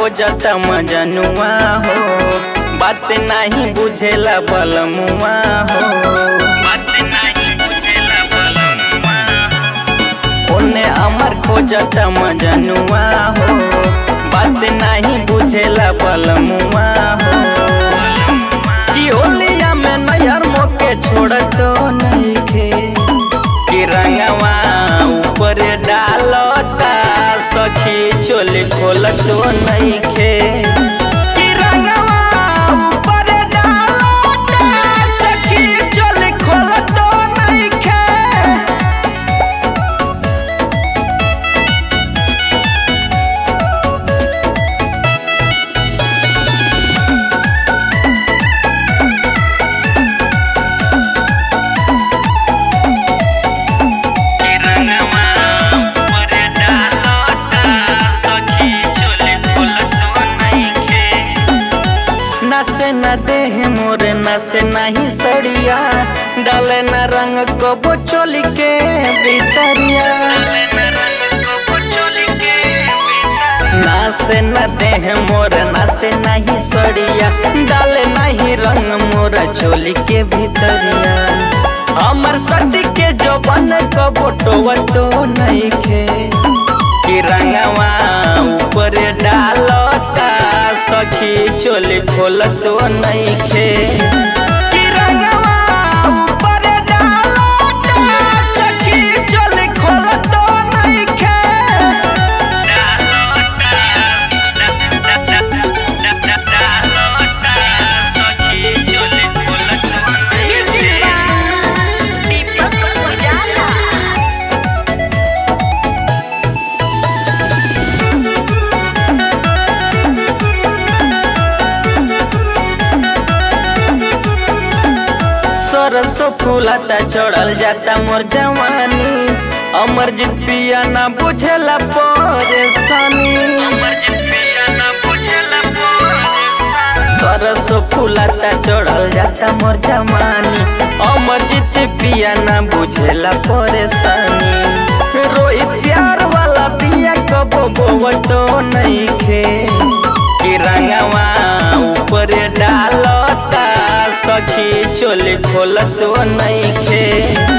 खोजता मजनुआ हो बात नहीं बुझेला बलमुआ हो बात नहीं बुझेला बलमुआ ओने अमर खोजता मजनुआ हो बात नहीं बुझेला बलमुआ हो कि होलिया में नैहर मोके छोड़तो नहीं खे कि रंगवा ऊपर डालता सखी चोली खोलतो नहीं खे कि रंगवा ऊपर डालता सखी चोली खोलतो नहीं खे कि रंगवा ऊपर डालता सखी चोली खोलतो नइखे नसे न देह मोरे नसे नहीं सड़िया डाले न रंग को चोली के भीतरिया नासे न देह मोर नासे नहीं सड़िया डाले नहीं रंग मोर चोली के भीतरिया हमर सटी के जो बन को बोटो तो नहीं खे कि रंगवा ऊपर डालता सखी चोली खोल तो नहीं खे कि रंगवा ऊपर डालता सखी चोली खोल तो नहीं खे दीपक उजाला सरसो फूलता चढ़ल जाता मोर जवानी अमर पिया ना बुझला परेशानी सरसो फूलता चढ़ल जाता मोर जवानी अमर पिया ना बुझला परेशानी रोहित प्यार वाला पिया कबो बोवतो नहीं खे कि रंगवा ऊपर डालता सखी चोली खोलतो नहीं खे